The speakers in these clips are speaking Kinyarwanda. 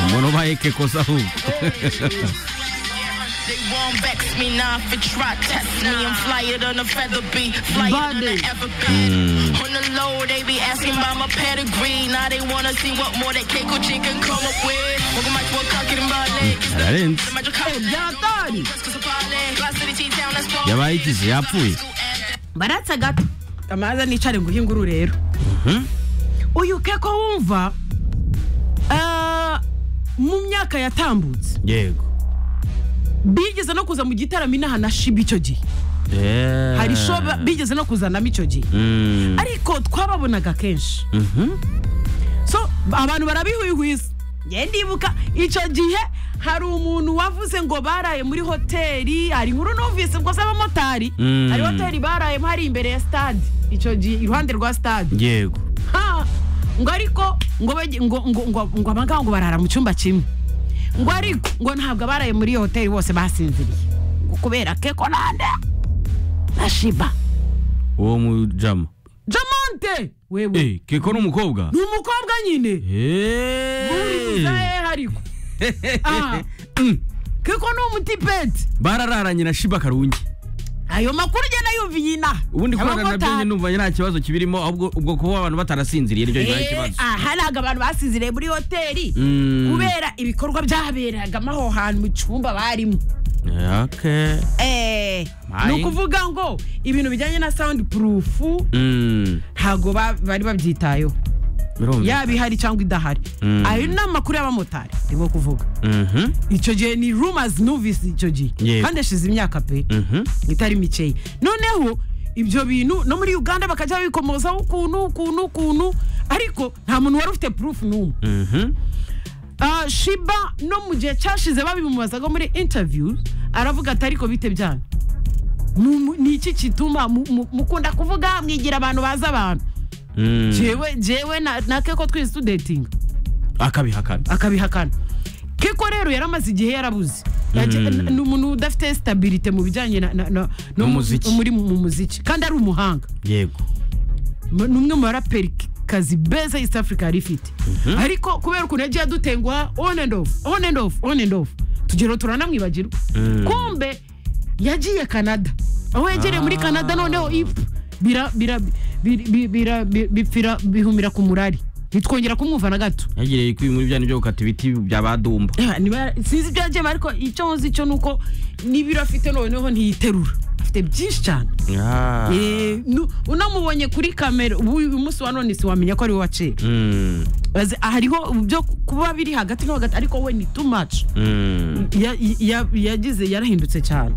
mbona ubaye ke kosa ahubwo They won't vex me now if they try to test me. I'm flyer than a feather bee, flyer than I ever been. On the low, they be asking about my pedigree. Now they wanna see what more that Keiko G can come up with. Welcome back to a talking about it. yarenze byatori yabaye ikizi yapfuye baratse gato amaza nicare nguhe inkuru rero uyu keko wumva ah, mu myaka yatambutse yego bigeze no kuza mu gitaramo inaha na shiba icyo gihe Eh. hari show ba- bigeze no kuzanamo icyo gihe Mm. ariko twababonaga kenshi so abantu barabihwihwiza nge ndibuka icyo gihe hari umuntu wavuze ngo baraye muri hoteli hari inkuru numvise rwose abamotari Mm. hari hoteli barayemo hari imbere ya stade icyo gihe iruhande rwa stade yego Ha! ngo ariko ngo bajye- ngo ngo ngo ngo abangaba ngo barara mu cyumba kimwe ngo ariko ngo ntabwo abaraye muri iyo hoteli bose basinziriye ngo kubera keko nande na shiba uwo mujama jamonte wewe Eh, keko ni umukobwa ni umukobwa nyine Eh. urizahe ariko Aha. keko ni umutipeti barararanye na shiba karungi ayo makuru ugenda yumviye inaha ubundi kurarana nabyo Abamotari. njye numva nta kibazo kibirimo ahubwo ubwo kuba abantu batarasinziriye nicyo kibaye Eh, ikibazo aha ntabwo abantu basinziriye muri hoteli Mm. kubera ibikorwa byaberagamo aho hantu mu cyumba barimo okay Eh, Mayi. ni ukuvuga ngo ibintu bijyanye na sound proof mm ntabwo ba- bari babyitayeho birumva yaba ihari cyangwa idahari Mm. ayo ni amakuru y'abamotari ndimo kuvuga mhm icyo gihe ni rumors numvise icyo gihe Yego. kandi yashize imyaka pe mhm itari mikeya noneho ibyo bintu no muri uganda bakajya babikomozaho ukuntu ukuntu ukuntu ariko nta muntu wari ufite proof n'umwe mhm Ah, shiba no mu gihe cyashize babimubazaga muri interviews aravuga ati ariko bite byanyu Ni umu- ni iki gituma mu- mu- mukunda kuvuga mwigira abantu bazi abantu Mm. jewe jewe na- na keko twizi tudetinga akabihakana akabihakana keko rero yari amaze igihe yarabuze Yaje- n- ni umuntu udafite sitabirite mu bijyanye na- na- na- no mu- N'umuziki. muri mu muziki kandi ari umuhanga yego M- ni umwe mu baraperi kazi beza East Africa yari ifite ariko kubera ukuntu yagiye adutengwa on and off on and off on and off tugero turanamwibagirwa Mm. kumbe yagiye Canada aho yegereye muri Canada noneho ifu bira bira bi- bi- bira bi- bipfira bihumira ku murari ntitwongera kumwumva na gato yagiriye kwiba muri byanyu byo gukata ibiti bya badumba Eh, niba- sinzi ibyo yagiyemo ariko icyo nzi cyo ni uko n'ibiro afite noneho ntiyiterura afite byinshi cyane Ah. Eh, nu- unamubonye kuri kamera ubu uyu munsi wa none siwamenya ko ari we wa kera Mm. Azi- hariho byo kuba biri hagati no hagati ariko we ni too much Mm. Ya- ya- yagize yarahindutse cyane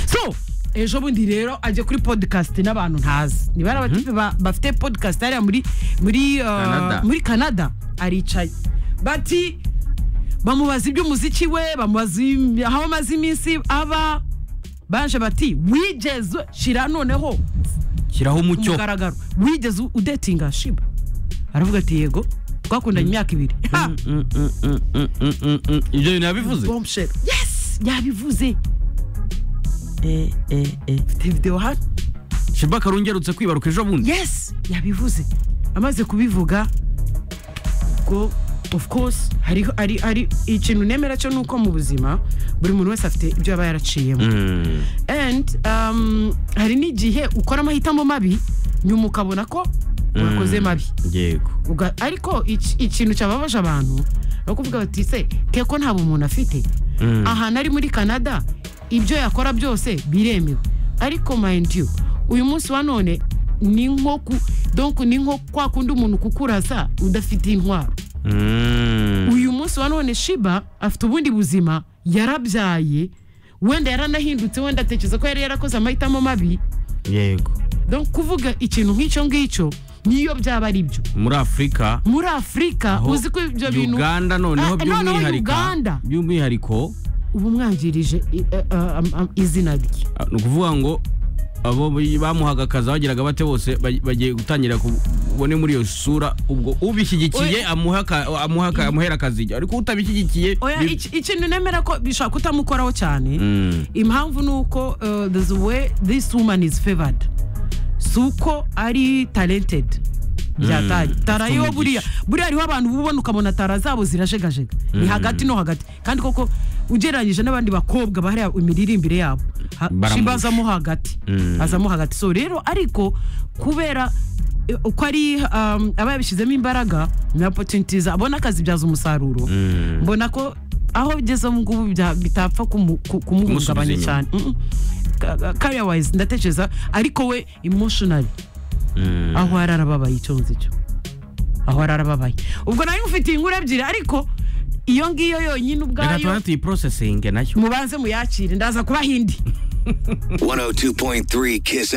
so ejo bundi rero ajya kuri podcast n'abantu ntazi niba ari abatipe ba- bafite podcast hariya muri muri uh, Canada. muri canada aricaye bati bamubaza iby'umuziki we bamubaza im- aho amaze iminsi aba baje bati wigeze shira noneho shyiraho umucyo kumugaragaro wigeze udetinga shiba aravuga ati yego twakundanye imyaka ibiri Ha! Mm, mm, mm, mm, mm, mm, mm. ibyo bintu yabivuze bombshell yes yabivuze eh eh eh mfite video hano shiba karungi aherutse kwibaruka ejo bundi yes yabivuze amaze kubivuga ubwo of course hariho ari ari ikintu nemera cyo ni uko mu buzima buri muntu wese afite ibyo yaba yaraciyemo Mm. and um, hari n'igihe ukora amahitamo mabi nyuma ukabona ko wakoze mabi yego Uga- ariko iki- ikintu cyababaje abantu ni ukuvuga bati se keko nta bumuntu afite Mm. ahantu ari muri canada ibyo yakora byose biremewe ariko mind you uyu munsi wa none ni nko ku donc ni nko kwa kundi umuntu kukurasa udafite intwaro Mm. uyu munsi wa none shiba afite ubundi buzima yarabyaye wenda yaranahindutse wenda atekereza ko yari yarakoze amahitamo mabi yego donc kuvuga ikintu nk'icyo ngicyo niyo byaba ari byo muri afurika muri afurika aho uzi ko ibyo bintu uganda noneho Ah, noneho by'umwihariko Uganda. by'umwihariko ubu mwangirije i- eh, ah, am- am- izina rye ah, ni ukuvuga ngo abo bi- bamuhaga akazi abageraga bate bose ba- bagiye gutangira kubone muri iyo sura ubwo ubishyigikiye Oya. amuhe aka- amuhe aka- amuhera akazi ariko utabishyigikiye oya bi- iki- ikintu nemera ko bishobora kutamukoraho cyane Mm. impamvu ni uko eh, there's a way this woman is favored si uko ari talented byataye tara yo buriya buriya hariho abantu uba ubona ukabona tara zabo zirajegajega ni hagati no hagati kandi koko ugereranyije n'abandi bakobwa bahariya imiririmbire yabo ha- Baramurusha. Shimba azamo hagati azamo hagati so rero ariko kubera eh, uko ari um, aba yabishyizemo imbaraga ni opportunities abona akazibyaza umusaruro mbona ko aho bigeze ubu ngubu bya- bitapfa kumu- ku- Kumusubiza kumuhungabanya inyuma. cyane career wise ndatekereza ariko we emotionally aho yari arababaye icyo nzi cyo aho yari arababaye ubwo nawe mufitiye inkuru ebyiri ariko iyo ngiyo yonyine reka ubwayo tubanze tuyiprosesinge nayo mubanze muyakire ndaza kubaha indi 102.3 Kiss